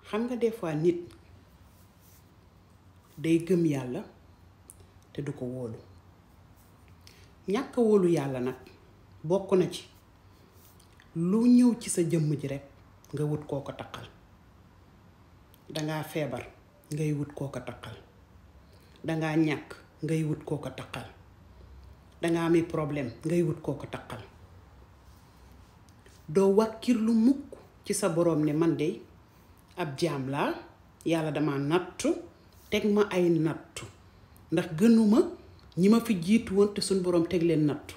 xam nga des fois nit day gëm yàlla te du ko wóolu ñàkk a wóolu yàlla nag bokk na ci lu ñëw ci sa jëmm ji rekk nga wut koo ko taqal dangaa feebar ngay wut koo ko taqal dangaa ñàkk ngay wut koo ko taqal dangaa ami problème ngay wut koo ko taqal doo wàkkirlu mukk ci sa boroom ne man de ab jaam laa yàlla dama nattu teg ma ay nattu ndax gënuma ñi ma fi jiitu woon te suñ boroom teg leen nattu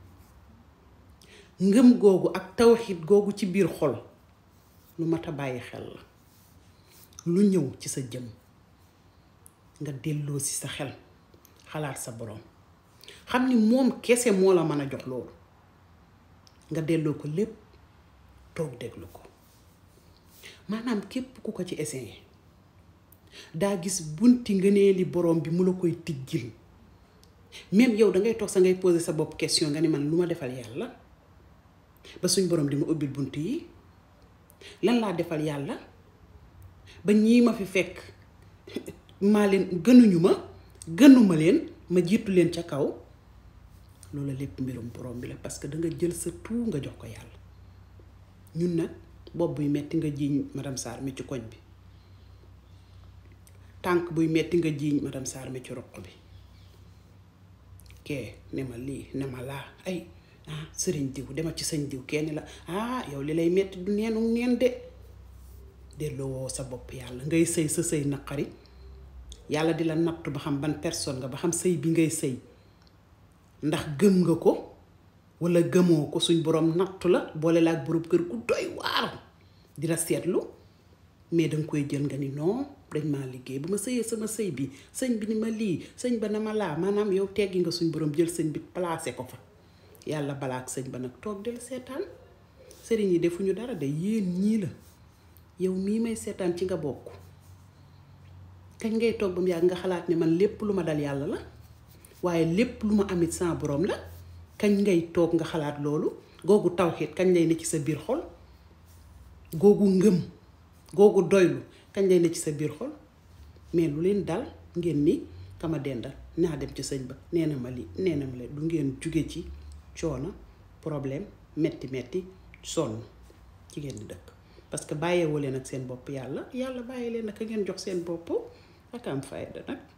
ngëm googu ak tawxiit googu ci biir xol lu mat a bàyyi xel la lu ñëw ci sa jëm nga delloo si sa xel xalaat sa boroom xam ni moom kese moo la mën a jox loolu nga delloo ko lépp toog déglu ko maanaam képp ku ko ci essayé daa gis bunti ngëneeli boroom bi mu la koy tijjil même yow dangay toog sa ngay poser sa bopp question nga ni man lu ma defal yàlla ba suñ boroom di ma ubbil bunt yi lan laa defal yàlla ba ñii ma fi fekk maa leen gënuñu ma gënuma leen ma jiitu leen ca kaw loolu lépp mbirum borom bi la parce que danga jël sa tout nga jox ko yàlla ñun nag bopp buy metti nga jiiñ madame Sarr mi ci koñ bi tànk buy metti nga jiiñ madame Sarr mi ci roq bi kee ne ma lii ne ma laa ay ah sëriñ diw demal ci sëñ diw kenn la ah yow li lay metti du neenu neen de delloo woo sa bopp yàlla ngay sëy sa sëy naqari yàlla di la nattu ba xam ban personne nga ba xam sëy bi ngay sëy ndax gëm nga ko walla gëmoo ko suñ boroom nattu la boole la ak boroom kër gu doy waar di la seetlu mais danga koy jël nga ni non dañ maa liggéey bu ma sëyee sama sëy bi sëñ bi ni ma lii sëñ ba na ma laa maanaam yow teggi nga suñ boroom jël sëñ bi placé ko fa yàlla balaa ak sëñ ba nag toog del seetaan sëriñ yi defuñu dara de yéen ñii la yow mii may seetaan ci nga bokk kañ ngay toog ba mu yàgg nga xalaat ne man lépp lu ma dal yàlla la waaye lépp lu ma amit sans borom la kañ ngay toog nga xalaat loolu googu tawxiit kañ lay ne ci sa biir xol googu ngëm googu doylu kañ lay ne ci sa biir xol mais lu leen dal ngeen ni kama dendal naa dem ci sëñ ba nee na ma li nee na ma leen du ngeen jóge ci coono problème metti metti sonn ci ngeen di dëkk parce que bàyyeewoo leen ak seen bopp yàlla yàlla bàyyi leen ak ngeen jox seen bopp ak am fayda nag